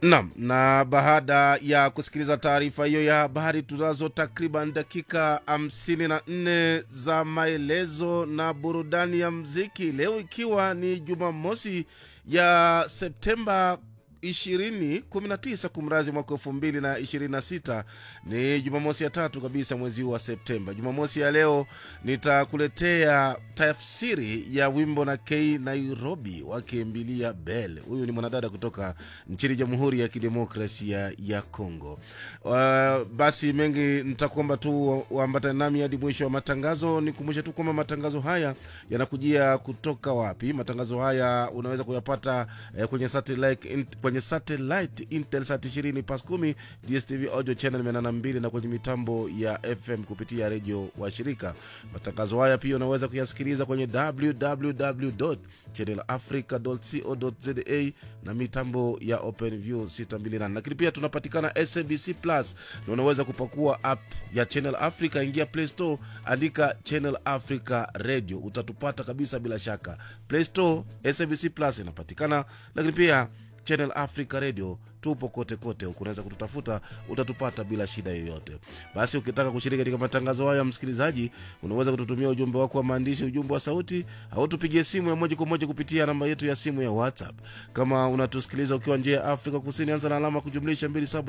Naam, na baada ya kusikiliza taarifa hiyo ya habari, tunazo takriban dakika hamsini na nne za maelezo na burudani ya mziki leo, ikiwa ni Jumamosi ya Septemba 2019 kumrazi mwaka elfu mbili na ishirini na sita ni jumamosi ya tatu kabisa mwezi huu wa septemba jumamosi ya leo nitakuletea tafsiri ya wimbo na k nairobi wakimbilia bel huyu ni mwanadada kutoka nchini jamhuri ya kidemokrasia ya congo uh, basi mengi nitakuomba tu uambatane nami hadi mwisho wa matangazo nikumbushe tu kwamba matangazo haya yanakujia kutoka wapi matangazo haya unaweza kuyapata eh, kwenye satellite, in, kwenye satellite intelsat 20 pas 10 dstv audio channel 82 na kwenye mitambo ya fm kupitia redio wa shirika matangazo haya pia unaweza kuyasikiliza kwenye www channelafrica.co.za na mitambo ya openview 628 lakini pia tunapatikana sabc plus na unaweza kupakua app ya channel africa ingia play store andika channel africa radio utatupata kabisa bila shaka play store sabc plus inapatikana lakini pia channel africa radio tupo kote kote huku unaweza kututafuta utatupata bila shida yoyote basi ukitaka kushiriki katika matangazo hayo ya msikilizaji unaweza kututumia ujumbe wako wa maandishi ujumbe wa sauti au tupigie simu ya moja kwa moja kupitia namba yetu ya simu ya whatsapp kama unatusikiliza ukiwa njia ya afrika kusini anza na alama kujumlisha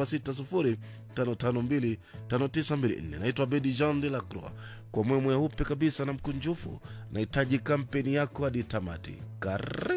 2760552594 naitwa bedi jean de la croix kwa moyo mweupe kabisa na mkunjufu nahitaji kampeni yako hadi tamati karibu